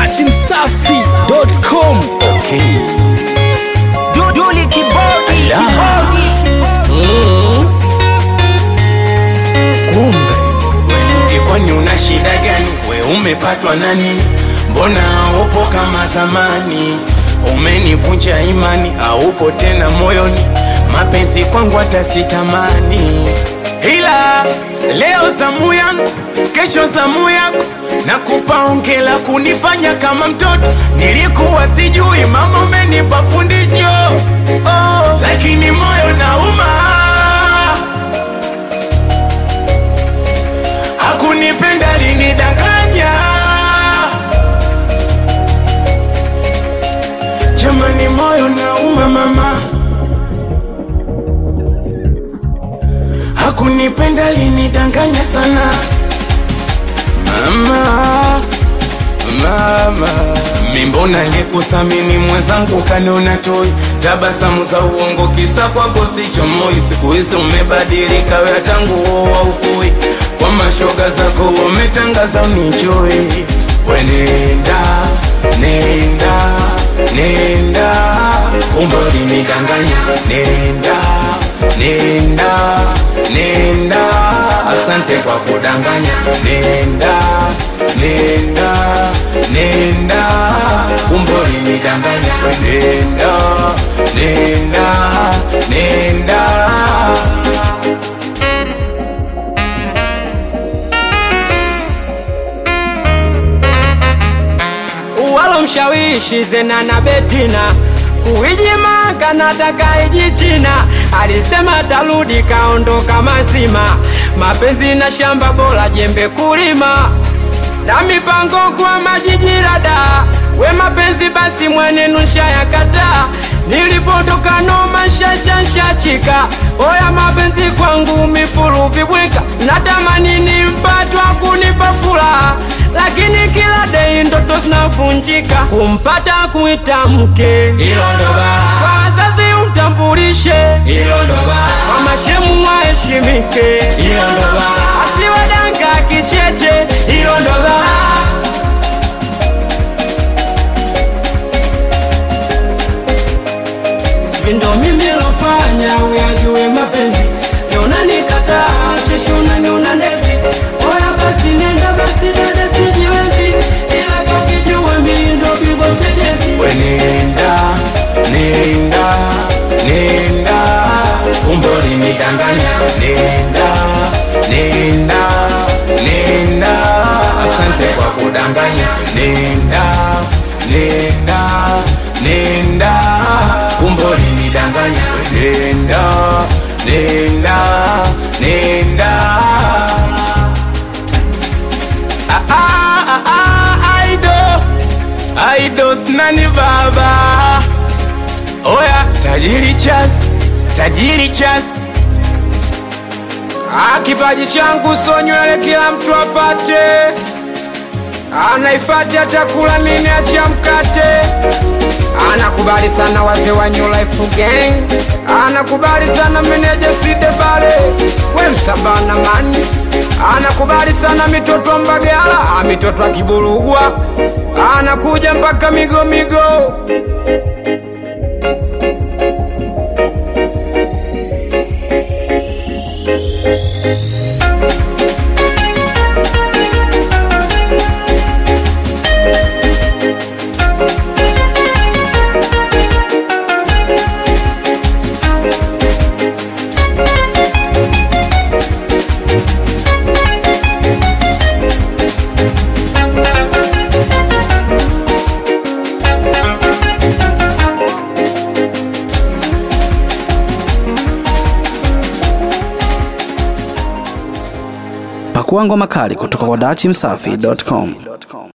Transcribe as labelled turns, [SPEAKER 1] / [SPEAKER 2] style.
[SPEAKER 1] dachimsafi.com
[SPEAKER 2] Okay.
[SPEAKER 3] Duduli kibodi
[SPEAKER 2] Ala.
[SPEAKER 3] kibodi
[SPEAKER 1] kumbe
[SPEAKER 2] Wewe kwani una shida gani? We umepatwa nani? Mbona upo kama zamani? Umenivunja imani, haupo tena moyoni, mapenzi kwangu hata sitamani. Ila leo zamu yangu, kesho zamu yako, nakupa ongela kunifanya kama mtoto. Nilikuwa sijui, mama umenipa fundisho oh, lakini moyo nauma hakunipenda linidanganya jamani moyo nauma mama hakunipenda linidanganya sana mama mama mimbona nikusamini mwenzangu kaniona toi tabasamu za uongo kisa kwako sichomoi siku hizi umebadilika wea tangu wa ufui kwa mashoga zako umetangaza unichoi wenenda nenda nenda kumbe ulinidanganya nenda nenda nenda asante kwa kudanganya nenda nenda nenda kumbe ulinidanganya nenda nenda nenda
[SPEAKER 3] walo mshawishi zena na betina kuijimanga nataka iji china alisema tarudi kaondoka mazima mapenzi na shamba bora jembe kulima na mipango kwa majijirada we mapenzi basi mwenenu nshayakataa nilipotoka noma shachashachika oya mapenzi kwangu mifuru vibwika natamani nimpatwa kunipa furaha lakini kila dei ndoto zinavunjika kumpata kuita mke
[SPEAKER 2] hilo ndo baa
[SPEAKER 3] kwa wazazi umtambulishe
[SPEAKER 2] hilo ndo baa
[SPEAKER 3] kwa mashemu waheshimike
[SPEAKER 2] hilo ndo baa
[SPEAKER 3] asiwe danga kicheche hilo ndo baa vindo mimi lofanya uyajue mapenzi yonanikataa cheche unaniona ndezi oya basi nenda basi dada sijiwezi ila kakijue mindo bigo tetezi
[SPEAKER 2] wenenda nenda nenda kumbe ulinidanganya nenda nenda nenda asante kwa kudanganya nenda nenda nenda kumbe ulinidanganya nenda nenda nenda ah, ah, ah, ah, aido aidos nani baba oya tajiri chas tajiri chas
[SPEAKER 3] Ah, kipaji changu so nywele kila mtu apate anaifati atakula nini acha mkate anakubali sana wazee wa New Life Gang anakubali sana meneja side pale we msabana mani anakubali sana mitoto wa Mbagala ah, mitoto wa Kiburugwa anakuja mpaka migo migo
[SPEAKER 1] pakua ngoma kali kutoka kwa dachimsafi.com